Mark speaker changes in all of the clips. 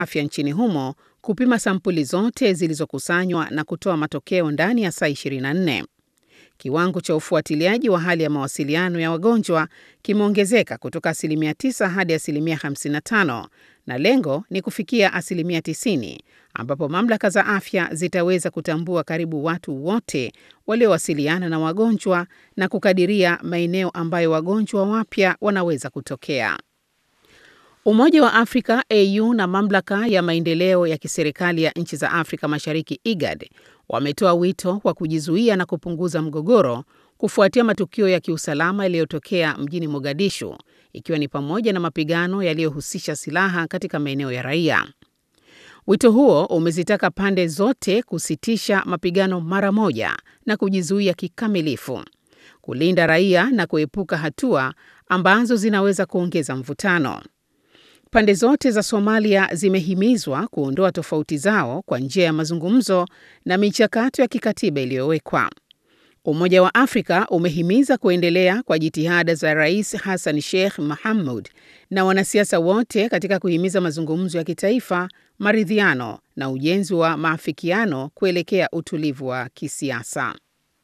Speaker 1: afya nchini humo kupima sampuli zote zilizokusanywa na kutoa matokeo ndani ya saa 24. Kiwango cha ufuatiliaji wa hali ya mawasiliano ya wagonjwa kimeongezeka kutoka asilimia 9 hadi asilimia 55 na lengo ni kufikia asilimia 90 ambapo mamlaka za afya zitaweza kutambua karibu watu wote waliowasiliana na wagonjwa na kukadiria maeneo ambayo wagonjwa wapya wanaweza kutokea. Umoja wa Afrika AU na mamlaka ya maendeleo ya kiserikali ya nchi za Afrika Mashariki IGAD wametoa wito wa kujizuia na kupunguza mgogoro kufuatia matukio ya kiusalama yaliyotokea mjini Mogadishu ikiwa ni pamoja na mapigano yaliyohusisha silaha katika maeneo ya raia. Wito huo umezitaka pande zote kusitisha mapigano mara moja na kujizuia kikamilifu, kulinda raia na kuepuka hatua ambazo zinaweza kuongeza mvutano. Pande zote za Somalia zimehimizwa kuondoa tofauti zao kwa njia ya mazungumzo na michakato ya kikatiba iliyowekwa. Umoja wa Afrika umehimiza kuendelea kwa jitihada za Rais Hassan Sheikh Mohamud na wanasiasa wote katika kuhimiza mazungumzo ya kitaifa, maridhiano na ujenzi wa maafikiano kuelekea utulivu wa kisiasa.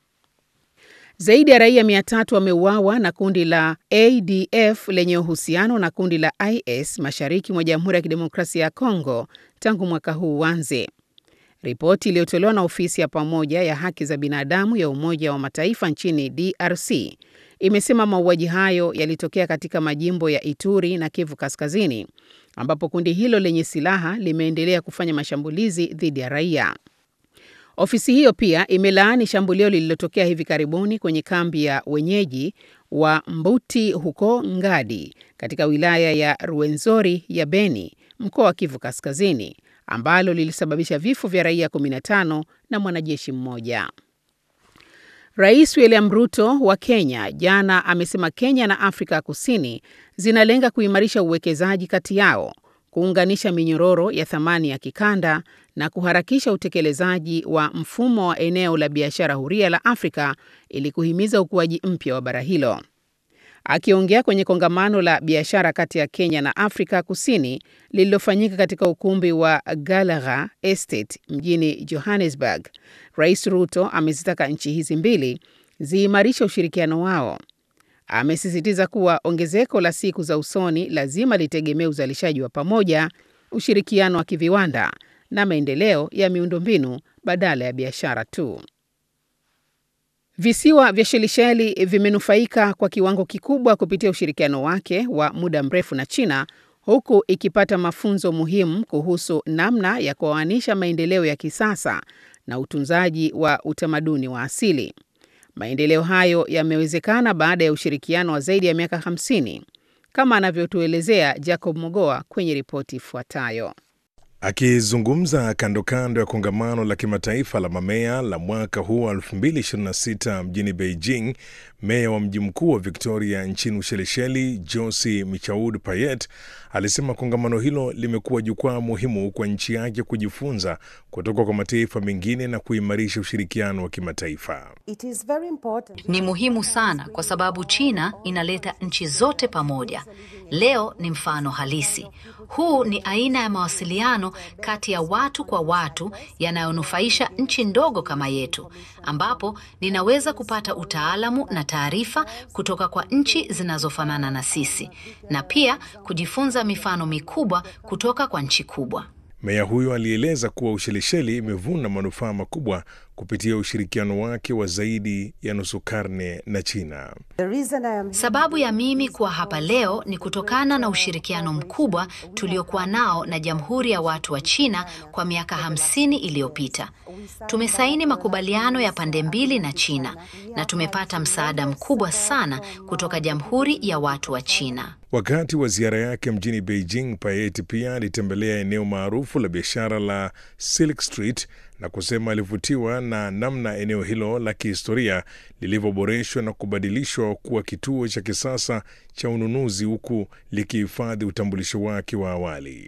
Speaker 1: Zaidi ya raia mia tatu wameuawa na kundi la ADF lenye uhusiano na kundi la IS mashariki mwa Jamhuri ya Kidemokrasia ya Kongo tangu mwaka huu uanze. Ripoti iliyotolewa na ofisi ya pamoja ya haki za binadamu ya Umoja wa Mataifa nchini DRC imesema mauaji hayo yalitokea katika majimbo ya Ituri na Kivu Kaskazini, ambapo kundi hilo lenye silaha limeendelea kufanya mashambulizi dhidi ya raia. Ofisi hiyo pia imelaani shambulio lililotokea hivi karibuni kwenye kambi ya wenyeji wa Mbuti huko Ngadi katika wilaya ya Ruwenzori ya Beni, mkoa wa Kivu Kaskazini, ambalo lilisababisha vifo vya raia 15 na mwanajeshi mmoja. Rais William Ruto wa Kenya jana amesema Kenya na Afrika ya Kusini zinalenga kuimarisha uwekezaji kati yao, kuunganisha minyororo ya thamani ya kikanda na kuharakisha utekelezaji wa mfumo wa eneo la biashara huria la Afrika ili kuhimiza ukuaji mpya wa bara hilo. Akiongea kwenye kongamano la biashara kati ya Kenya na Afrika Kusini lililofanyika katika ukumbi wa Gallagher Estate mjini Johannesburg, Rais Ruto amezitaka nchi hizi mbili ziimarishe ushirikiano wao. Amesisitiza kuwa ongezeko la siku za usoni lazima litegemee uzalishaji wa pamoja, ushirikiano wa kiviwanda na maendeleo ya miundombinu badala ya biashara tu. Visiwa vya Shelisheli vimenufaika kwa kiwango kikubwa kupitia ushirikiano wake wa muda mrefu na China, huku ikipata mafunzo muhimu kuhusu namna ya kuoanisha maendeleo ya kisasa na utunzaji wa utamaduni wa asili. Maendeleo hayo yamewezekana baada ya ushirikiano wa zaidi ya miaka 50 kama anavyotuelezea Jacob Mogoa kwenye ripoti ifuatayo.
Speaker 2: Akizungumza kando kando ya kongamano la kimataifa la mamea la mwaka huu wa 2026 mjini Beijing, meya wa mji mkuu wa Victoria nchini Ushelisheli, Josi Michaud Payet, alisema kongamano hilo limekuwa jukwaa muhimu kwa nchi yake kujifunza kutoka kwa mataifa mengine na kuimarisha ushirikiano wa kimataifa.
Speaker 3: Ni muhimu sana kwa sababu China inaleta nchi zote pamoja. Leo ni mfano halisi. Huu ni aina ya mawasiliano kati ya watu kwa watu yanayonufaisha nchi ndogo kama yetu, ambapo ninaweza kupata utaalamu na taarifa kutoka kwa nchi zinazofanana na sisi na pia kujifunza mifano mikubwa kutoka kwa nchi kubwa.
Speaker 2: Meya huyo alieleza kuwa Ushelisheli imevuna manufaa makubwa kupitia ushirikiano wake wa zaidi ya nusu karne na China.
Speaker 3: Sababu ya mimi kuwa hapa leo ni kutokana na ushirikiano mkubwa tuliokuwa nao na Jamhuri ya Watu wa China kwa miaka hamsini iliyopita. Tumesaini makubaliano ya pande mbili na China na tumepata msaada mkubwa sana kutoka Jamhuri ya Watu wa China.
Speaker 2: Wakati wa ziara yake mjini Beijing, Payet pia alitembelea eneo maarufu la biashara la Silk Street na kusema alivutiwa na namna eneo hilo la kihistoria lilivyoboreshwa na kubadilishwa kuwa kituo cha kisasa cha ununuzi huku likihifadhi utambulisho wake wa awali.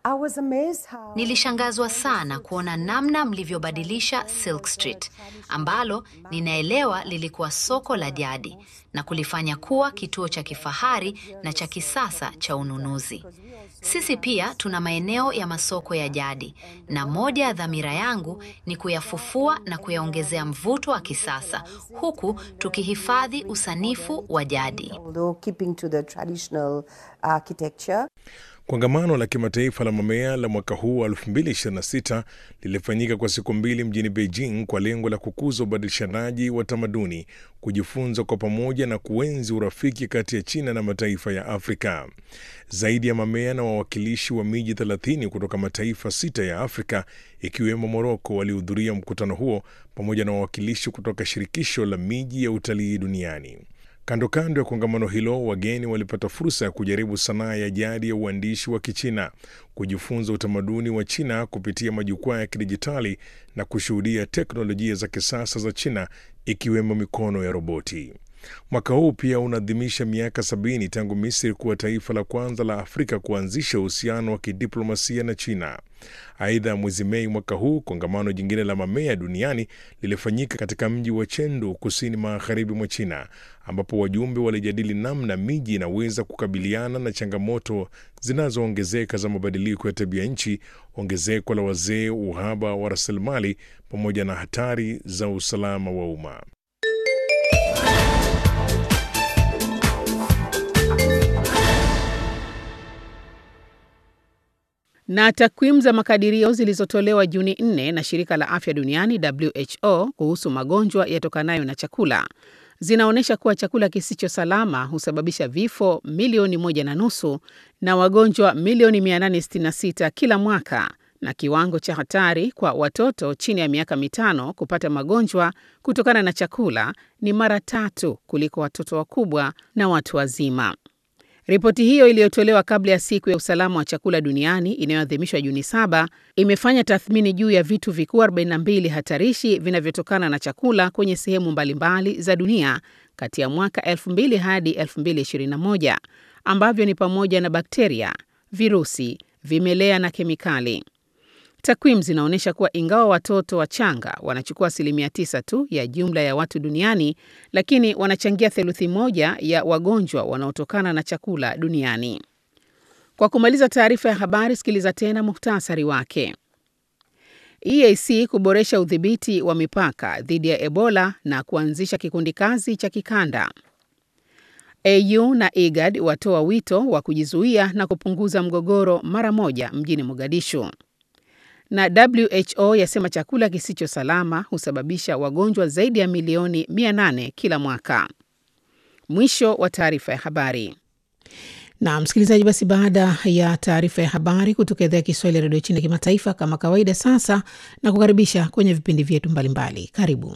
Speaker 3: Nilishangazwa sana kuona namna mlivyobadilisha Silk Street ambalo ninaelewa lilikuwa soko la jadi na kulifanya kuwa kituo cha kifahari na cha kisasa cha ununuzi. Sisi pia tuna maeneo ya masoko ya jadi na moja ya dhamira yangu ni kuyafufua na kuyaongezea mvuto wa kisasa huku tukihifadhi usanifu wa jadi.
Speaker 2: Kongamano la kimataifa la mamea la mwaka huu wa 2026 lilifanyika kwa siku mbili mjini Beijing kwa lengo la kukuza ubadilishanaji wa tamaduni, kujifunza kwa pamoja na kuenzi urafiki kati ya China na mataifa ya Afrika. Zaidi ya mamea na wawakilishi wa miji 30 kutoka mataifa sita ya Afrika ikiwemo Moroko walihudhuria mkutano huo pamoja na wawakilishi kutoka shirikisho la miji ya utalii duniani. Kando kando ya kongamano hilo, wageni walipata fursa ya kujaribu sanaa ya jadi ya uandishi wa Kichina, kujifunza utamaduni wa China kupitia majukwaa ya kidijitali na kushuhudia teknolojia za kisasa za China ikiwemo mikono ya roboti. Mwaka huu pia unaadhimisha miaka sabini tangu Misri kuwa taifa la kwanza la Afrika kuanzisha uhusiano wa kidiplomasia na China. Aidha, mwezi Mei mwaka huu kongamano jingine la mamea duniani lilifanyika katika mji wa Chengdu, kusini magharibi mwa China, ambapo wajumbe walijadili namna miji inaweza kukabiliana na changamoto zinazoongezeka za mabadiliko ya tabia nchi, ongezeko la wazee, uhaba wa rasilimali, pamoja na hatari za usalama wa umma.
Speaker 1: Na takwimu za makadirio zilizotolewa Juni 4 na shirika la afya duniani WHO kuhusu magonjwa yatokanayo na chakula zinaonyesha kuwa chakula kisicho salama husababisha vifo milioni moja na nusu na wagonjwa milioni 866 kila mwaka, na kiwango cha hatari kwa watoto chini ya miaka mitano kupata magonjwa kutokana na chakula ni mara tatu kuliko watoto wakubwa na watu wazima. Ripoti hiyo iliyotolewa kabla ya siku ya usalama wa chakula duniani inayoadhimishwa Juni saba imefanya tathmini juu ya vitu vikuu 42 hatarishi vinavyotokana na chakula kwenye sehemu mbalimbali za dunia kati ya mwaka 2000 hadi 2021 ambavyo ni pamoja na bakteria, virusi, vimelea na kemikali. Takwimu zinaonyesha kuwa ingawa watoto wachanga wanachukua asilimia tisa tu ya jumla ya watu duniani, lakini wanachangia theluthi moja ya wagonjwa wanaotokana na chakula duniani. Kwa kumaliza taarifa ya habari, sikiliza tena muhtasari wake. EAC kuboresha udhibiti wa mipaka dhidi ya Ebola na kuanzisha kikundi kazi cha kikanda. AU na IGAD watoa wito wa kujizuia na kupunguza mgogoro mara moja mjini Mogadishu na WHO yasema chakula kisicho salama husababisha wagonjwa zaidi ya milioni 800 kila mwaka. Mwisho wa taarifa ya habari.
Speaker 4: Na msikilizaji, basi baada ya taarifa ya habari kutoka idhaa ya Kiswahili ya redio China kimataifa, kama kawaida, sasa na kukaribisha kwenye vipindi vyetu mbalimbali. Karibu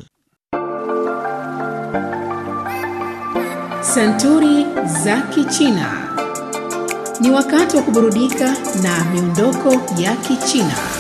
Speaker 1: Santuri za Kichina. Ni wakati wa kuburudika na miondoko ya Kichina.